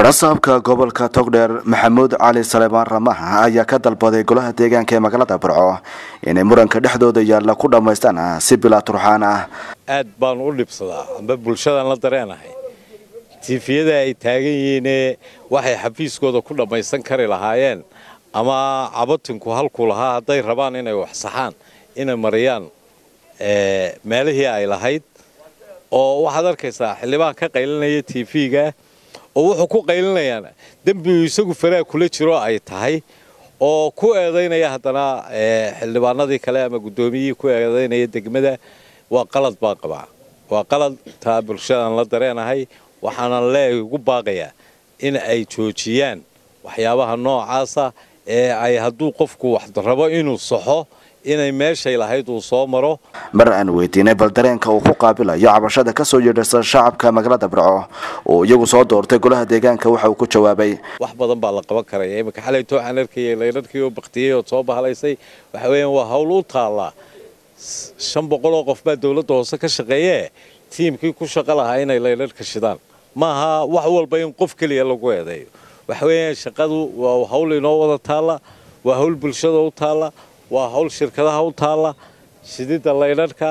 barasaabka gobolka togdheer maxamuud cali saleebaan ramaha ayaa ka dalbaday golaha deegaanka ee magaalada burco inay muranka dhexdooda yaalla ku dhammaystaan si bilaa turxaan ah aad baan u dhibsadaa amba bulshadaan la dareenahay tiifiyada ay taagan yihiinee waxay xafiiskooda ku dhammaysan kari lahaayeen ama cabatinku halkuu lahaa hadday rabaan inay wax saxaan inay mariyaan meelihii ay lahayd oo waxaad arkaysaa xildhibaan ka qaylinaya tv-ga oo wuxuu ku qaylinayaan dembigu isagu faraa kula jiro ay tahay oo ku eedaynaya haddana xildhibaanadii kale ama guddoomiyihii ku eedaynaya degmada waa qalad baan qabaa waa qalad taa bulshadaan la dareenahay waxaanan leeyahay ugu baaqayaa in ay joojiyaan waxyaabaha noocaasa ee ay hadduu qofku wax rabo inuu saxo inay meeshay lahayd uu soo maro mar aan weydiinay bal dareenka uu ku qaabilayo cabashada ka soo yeedhasa shacabka magaalada burco oo iyagu soo doortay golaha deegaanka waxa uu ku jawaabay wax badan baa la qaban karaya iminka xalayto waxaan arkayay laydharkii oo baktiyey oo soo bahalaysay waxa weeyaan waa hawl u taallaa shan boqoloo qof baa dowladda hoose ka shaqeeyee tiimkii ku shaqo lahaa inay laydharka shidaan maaha wax walba in qof keliya lagu eedeeyo waxa weeyaan shaqadu waa hawl inoo wada taalla waa hawl bulshada u taalla waa hawl shirkadaha u taalla shididda laydharhka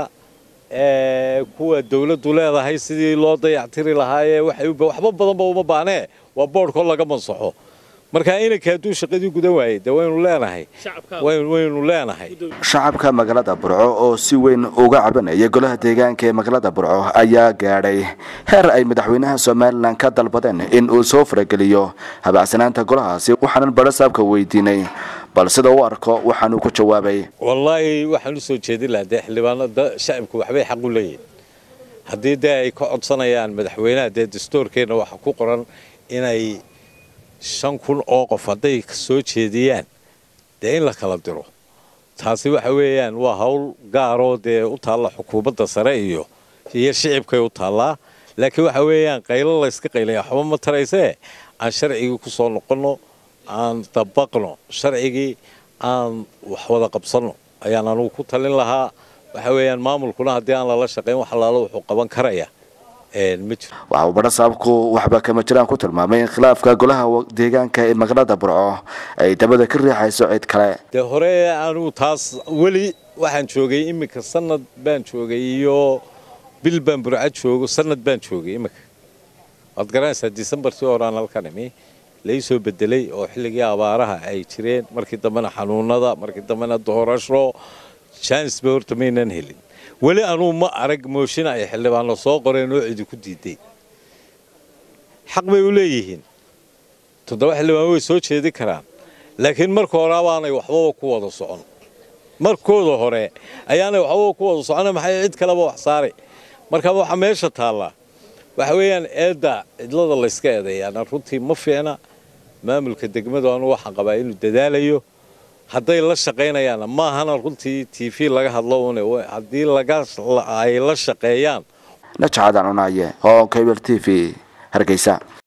kuwa dawladdu leedahay sidii loo dayactiri lahaayee waxba badanba uma baanee waa boodhkoo laga mansaxo marka inanka hadduu shaqadii gudan waayey de waynu leenahay waynu leenahay shacabka magaalada burco oo si weyn uga cabanaya golaha deegaanka ee magaalada burco ayaa gaadhay heer ay madaxweynaha somalilan ka dalbadeen in uu soo farageliyo habacsanaanta golahaasi waxaanan barasaabka weydiinay bal sida u arko waxaanuu ku jawaabay wallaahi waxaan u soo jeedin lahaa dee xildhibaanada shacabku waxbay xaq u leeyihin haddii dee ay ka codsanayaan madaxweynaha dee dastuurkeenna waxa ku qoran inay shan kun oo qof hadday soo jeediyaan dee in la kala diro taasi waxa weeyaan waa hawl gaaroo dee u taalla xukuumadda sare iyo iyo shicibkay u taallaa laakiin waxa weeyaan qaylo layska qaylaya waxba ma taraysee aan sharcigii ku soo noqonno aan dabaqno sharcigii aan wax wada qabsanno ayaan anugu ku talin lahaa waxa weeyaan maamulkuna haddii aan lala shaqayn wax allaalo wuxuu qaban karaya waxa uu barasaabku waxba kama jiraan ku tilmaamay in khilaafka golaha deegaanka ee magaalada burco ay dabada ka riixayso cid kale dee hore anugu taas weli waxaan joogay iminka sanad baan joogay iyo bil baan burco joogo sanad baan joogay iminka waad garanaysaa disembartii horaan halkan imi lai soo bedelay oo xilligii abaaraha ay jireen markii dambena xanuunada markii dambena doorasho janisba horta maynan helin weli anuu ma arag mooshin ay xildhibaanno soo qoreen oo cidi ku diiday xaq bay u leeyihiin toddoba xildhibaan way soo jeedi karaan laakiin marka hore abaanay waxbaba ku wada socon markooda hore ayaanay waxbaba ku wada socona maxay cid kaleba wax saaray marka waxaa meesha taallaa waxa weeyaan eedda cidlada layska eedeeyaana runtii ma fiicna maamulka degmadu anu waxaan qabaa inuu dadaalayo hadday la shaqaynayaanna maahana runtii t v laga hadlo une haddii ay la shaqeeyaan najacadan cunaaye oo kbl t v hargeysa